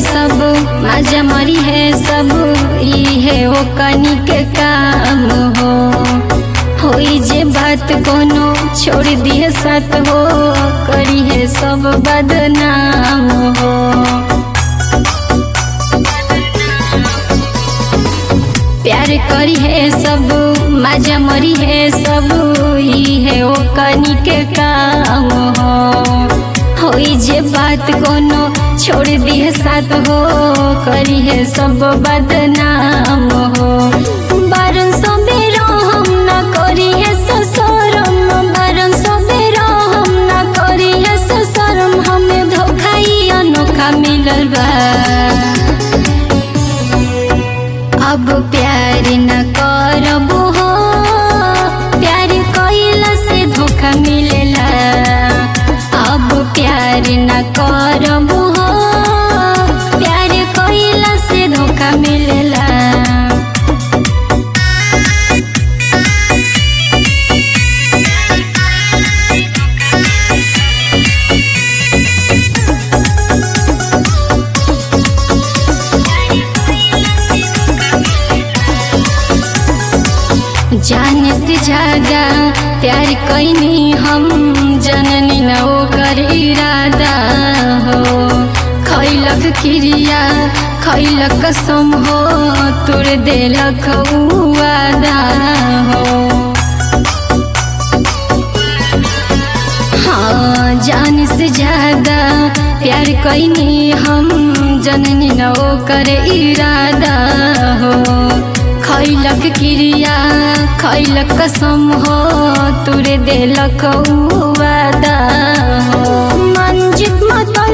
सब मजा मरी है सब ई है वो कनी के काम हो होई जे बात कोनो छोड़ दिए साथ हो करी है सब बदनाम हो प्यार करी है सब मजा मरी है सब ई है वो कनी के काम हो होई जे बात कोनो छोड़ दिए साथ हो करी है सब बदनाम हो बारन सबेरो हम न करी है ससरम बारन सबेरो हम न करी है ससरम हमें धोखा ही अनोखा मिलल बा अब प्यार न करबो हो प्यार कइला से धोखा मिलेला अब प्यार न करबो हो प्यार कइला से धोखा मिलेला जाने से ज्यादा प्यार कैनी हम जननी न ओकर इरादा हो खैलक क्रिया खैलक कसम हो तुर देलक उ वादा हो हाँ जान से ज्यादा प्यार कैनी हम जननी न ओकर इरादा हो खैलक क्रिया खैलक कसम हो तुरे देलक उ वादा हो मंजित मत